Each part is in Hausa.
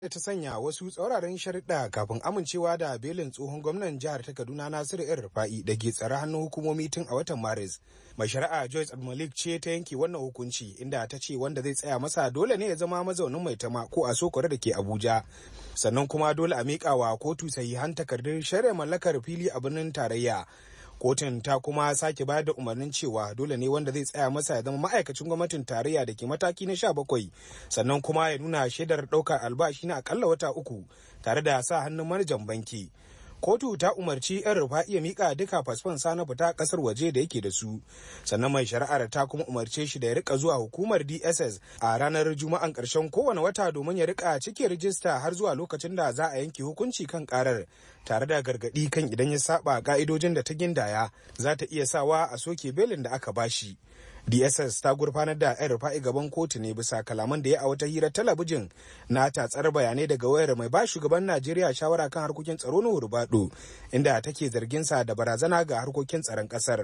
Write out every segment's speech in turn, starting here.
da ta sanya wasu tsauraran sharuɗa kafin amincewa da belin tsohon gwamnan jihar ta kaduna nasiru yan rufa'i da ke tsare hannun hukumomi tun a watan maris mai shari'a joyce malik ce ta yanke wannan hukunci inda ta ce wanda zai tsaya masa dole ne ya zama mazaunin mai tama ko a sokore da ke abuja sannan kuma dole a miƙa wa kotu sahihan takardun shari'a mallakar fili a birnin tarayya kotun ta kuma sake bayar da umarnin cewa dole ne wanda zai tsaya masa ya zama ma'aikacin gwamnatin tarayya da ke mataki na sha bakwai sannan kuma ya nuna shaidar ɗaukar albashi na akalla wata uku tare da sa hannun manajan banki kotu ta umarci yan rufa iya mika duka fasfon sa na fita kasar waje da yake da su sannan mai shari'ar ta kuma umarce shi da ya rika zuwa hukumar dss a ranar juma'an karshen kowane wata domin ya rika cike rijista har zuwa lokacin da za a yanke hukunci kan karar tare da gargadi kan idan ya saba ka'idojin da ta gindaya za ta iya sawa a soke belin da aka bashi dss ta gurfanar da yan rufa'i gaban kotu ne bisa kalaman da ya a wata hira talabijin na tatsar bayanai daga wayar mai ba shugaban najeriya shawara kan harkokin tsaro na hurbado inda take zargin sa da barazana ga harkokin tsaron kasar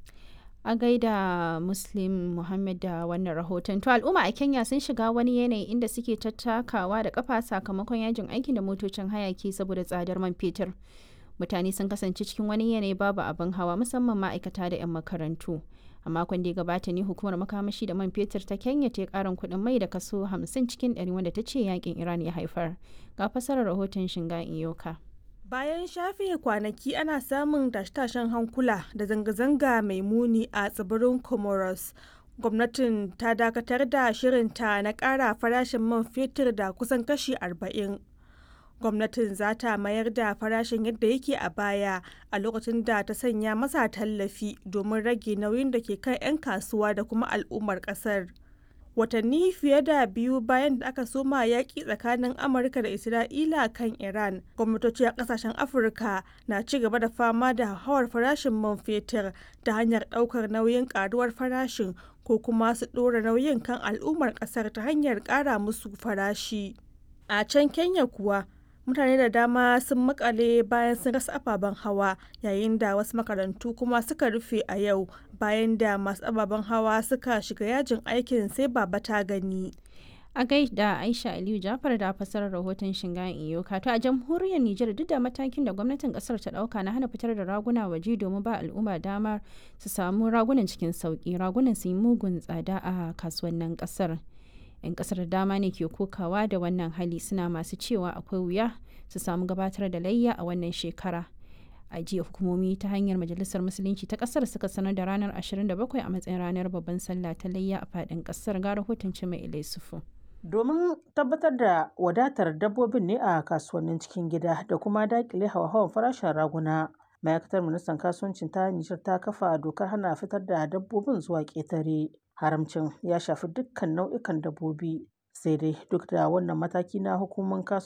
a gaida muslim muhammad da wannan rahoton to al'umma a kenya sun shiga wani yanayi inda suke tattakawa da kafa sakamakon yajin aiki da motocin hayaki saboda tsadar man fetur mutane sun kasance cikin wani yanayi babu abin hawa musamman ma'aikata da 'yan makarantu a makon da ya gabata ne hukumar makamashi da man fetur ta kenya ta karin kuɗin mai da kaso 50 cikin 100 wanda ta ce yakin iran ya haifar ga fasarar rahoton shinga iyoka bayan shafe kwanaki ana samun tashe-tashen hankula da zanga-zanga mai muni a tsibirin comoros gwamnatin ta dakatar da shirinta na ƙara farashin man fetur da kusan kashi 40 gwamnatin za ta mayar da farashin yadda yake a baya a lokacin da ta sanya masa tallafi domin rage nauyin da ke kan 'yan kasuwa da kuma al'ummar kasar watanni fiye da biyu bayan da aka soma yaƙi tsakanin amurka da isra'ila kan iran gwamnatoci a ƙasashen afirka na ci gaba da fama da hawar farashin man fetur ta hanyar ɗaukar nauyin ƙaruwar farashin ko kuma su ɗora nauyin kan al'ummar ƙasar ta hanyar ƙara musu farashi a can kenya kuwa mutane da dama sun makale bayan sun rasa ababen hawa yayin da wasu makarantu kuma suka rufe a yau bayan da masu ababen hawa suka shiga yajin aikin sai baba ta gani a gaida aisha aliyu jafar da fasarar rahoton shingayen iyoka to a jamhuriyar nijar duk da matakin da gwamnatin kasar ta dauka na hana fitar da raguna waje domin ba al'umma damar su samu ragunan cikin sauki ragunan su yi mugun tsada a kasuwannin kasar 'yan kasar dama ne ke kokawa da wannan hali suna masu cewa akwai wuya su samu gabatar da layya a wannan shekara a jiya hukumomi ta hanyar majalisar musulunci ta kasar suka sanar da ranar 27 a matsayin ranar babban sallah ta layya a fadin kasar ga rahoton mai ilai sufu domin tabbatar da wadatar dabbobin ne a kasuwannin cikin gida da kuma dakile hawa-hawan farashin raguna ma'aikatar ministan kasuwancin ta nijar ta kafa dokar hana fitar da dabbobin zuwa ƙetare haramcin ya shafi dukkan nau'ikan dabbobi sai dai duk da wannan mataki na hukumar